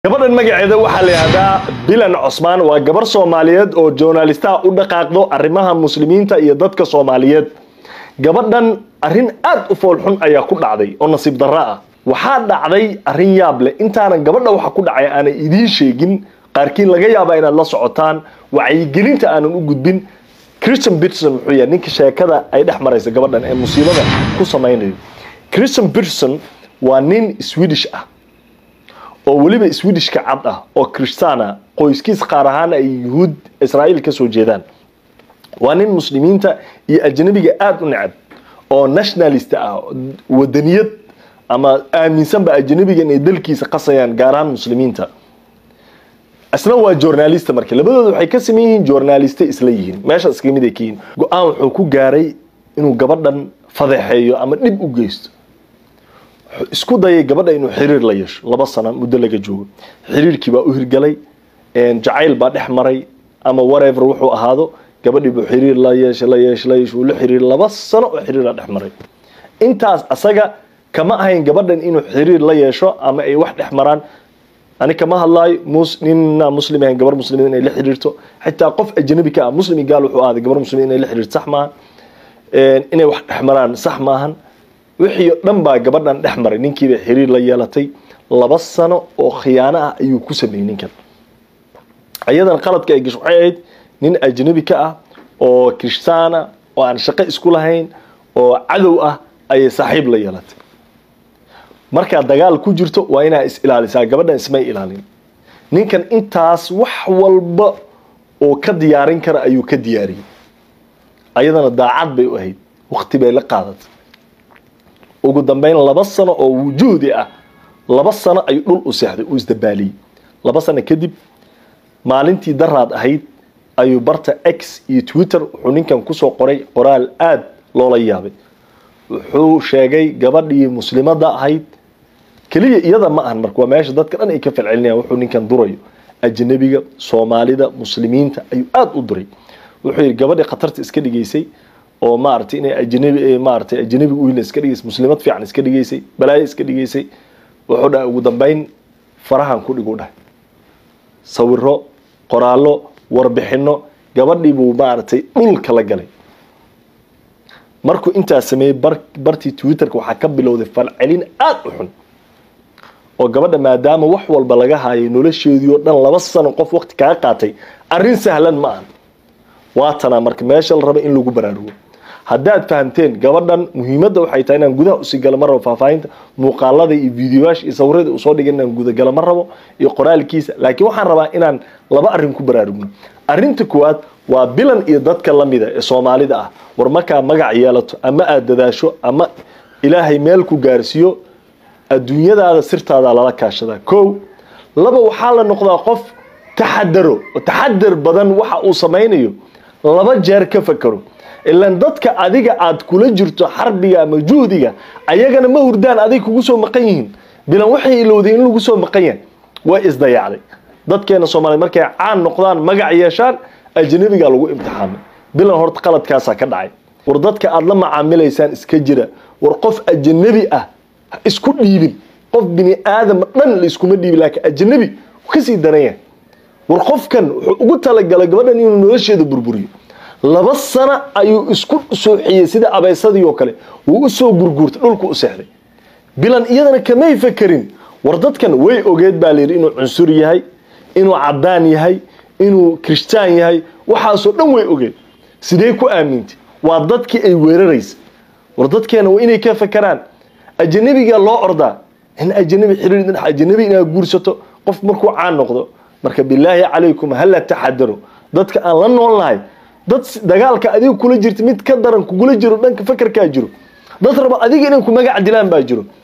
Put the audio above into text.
gabadhan magaceeda waxaa la yidhahdaa bilan cosmaan waa gabar soomaaliyeed oo journalistaha u dhaqaaqdo arrimaha muslimiinta iyo dadka soomaaliyeed gabadhan arrin aad u foolxun ayaa ku dhacday oo nasiib darro ah waxaa dhacday arrin yaab leh intaanan gabadha waxa ku dhacay aanay idiin sheegin qaarkiin laga yaabaa inaad la socotaan wacyigelinta aanan u gudbin christian peterson muxuu yahay ninka sheekada ay dhex maraysa gabadhan ee musiibada ku samaynayo christian peterson waa nin swedish ah oo weliba swedishka cad ah oo kristana qoyskiis qaar ahaan ay yuhuud israa'iil ka soo jeedaan waa nin muslimiinta iyo ajnabiga aada u necab oo nationalist ah wadaniyad ama aaminsanba ajnabiga inay dalkiisa qasayaan gaar ahaan muslimiinta isna waa journalista marka labadooda waxay ka sameyn yihiin journaliste isla yihiin meesha iska mid ay ka yihiin go-aan wuxuu ku gaaray inuu gabadhan fadeexeeyo ama dhib u geysto isku dayay gabadha inuu xiriir la yeesho laba sano muddo laga joogo xiriirkii baa u hirgalay jacayl baa dhex maray ama whatever wuxuu ahaado gabadhii buu xiriir la yeeshay la yeeshay la yeeshay uu la xiriir laba sano oo xiriira dhex maray intaas asaga kama ahayn gabadhan inuu xiriir la yeesho ama ay wax dhex maraan ani kama hadlaayo mus nina muslim ahayn gabar muslimiin inay la xiriirto xitaa qof ajnabi ka ah muslimi gaal wuxuu ahaaday gabar muslimiin inay la xiriirto sax maaha inay wax dhex maraan sax maahan wixii o dhan baa gabadhan dhex maray ninkiibay xiriir la yeelatay laba sano oo khiyaano ah ayuu ku sameeyey ninkan ayadan qaladka ay gasho waxay ahayd nin ajnabi ka ah oo kirishtaana oo aan shaqo isku lahayn oo cadow ah ayay saaxiib la yeelatay markaad dagaal ku jirto waa inaa is ilaalisaa gabadhan ismay ilaalin ninkan intaas wax walba oo ka diyaarin kara ayuu ka diyaariyey ayadana daacad bay u ahayd wakti bay la qaadatay ugu dambeyn laba sano oo wujuudi ah laba sano ayuu dhul u seexday uu isdabaaliyey laba sano kadib maalintii daraad ahayd ayuu barta x iyo twitter wuxuu ninkan kusoo qoray qoraal aada loola yaabay wuxuu sheegay gabadhii muslimadda ahayd keliya iyada ma ahan marka waa meesha dadka dhan ay ka falcelinayaan wuxuu ninkan durayo ajnabiga soomaalida muslimiinta ayuu aada u duray wuxuu yidhi gabadhii khatarta iska dhigaysay oo maaragtay inay ajnabi maaragtay ajnabi uyna iska dhigaysay muslimad fiican iska dhigaysay balaayo iska dhigaysay wuxuu dhahay ugu dambeyn farahan ku dhigu dhahay sawiro qoraallo warbixino gabadhii buu maaragtay dhulka la galay markuu intaas sameeyey bartii twitterka waxaa ka bilowday falcelin aada u xun oo gabadha maadaama wax walba laga haayay nolosheedii oo dhan laba sano qof waqti kaga qaatay arrin sahlan ma ahan waatanaa marka meesha la raba in lagu baraarugo haddaad fahamteen gabadhan muhiimadda waxay tahay inaan gudaha usii galo ma rabo faahfaahinta muuqaalada iyo videoyaasha iyo sawirada uu soo dhigay inaan gudagalo ma rabo iyo qoraalkiisa laakiin waxaan rabaa inaan laba arrin ku baraarugno arrinta koowaad waa bilan iyo dadka lamida ee soomaalida ah war markaa magac yeelato ama aada dadaasho ama ilaahay meel ku gaarsiiyo adduunyadaada sirtaada lala kaashadaa kow laba waxaa la noqdaa qof taxadaro oo taxadar badan waxa uu samaynayo laba jeer ka fakaro ilaan dadka adiga aad kula jirto xarbiga ama juhdiga ayagana ma hurdaan adig kugu soo maqan yihiin bilan waxay ilowday in lagu soo maqan yahay way isdayacday dadkeena soomaaliyed markay caan noqdaan magac yeeshaan ajnabiga lagu imtixaamay bilan horta qaladkaasaa ka dhacay war dadka aada la macaamilaysaan iska jira war qof ajnabi ah isku dhiibin qof bini aadama dhan la iskuma dhiibin laakiin ajnabi kasii daran yahay war qofkan wuxuu ugu talagalay gabadhan inuu nolosheeda burburiyo laba sano ayuu isku sooxiyey sida abaysadii oo kale wuu usoo gurguurtay dhulku u seexday bilan iyadana kamay fakerin war dadkan way ogeed baa layidhi inuu cunsur yahay inuu cadaan yahay inuu kirishtaan yahay waxaasoo dhan way ogeed sidee ku aamintay waa dadkii ay weeraraysa war dadkeena waa inay ka fakeraan ajanabiga loo ordaa in ajanabi xiriir dhinax ajanabi inaad guursato qof markuu caan noqdo marka bilaahi calaykum hala taxadaro dadka aan la nool nahay dad dagaalka adiga kula jirta mid ka daran kugula jiro dhanka fakarkaa jiro dad raba adiga inay ku magac dilaan baa jiro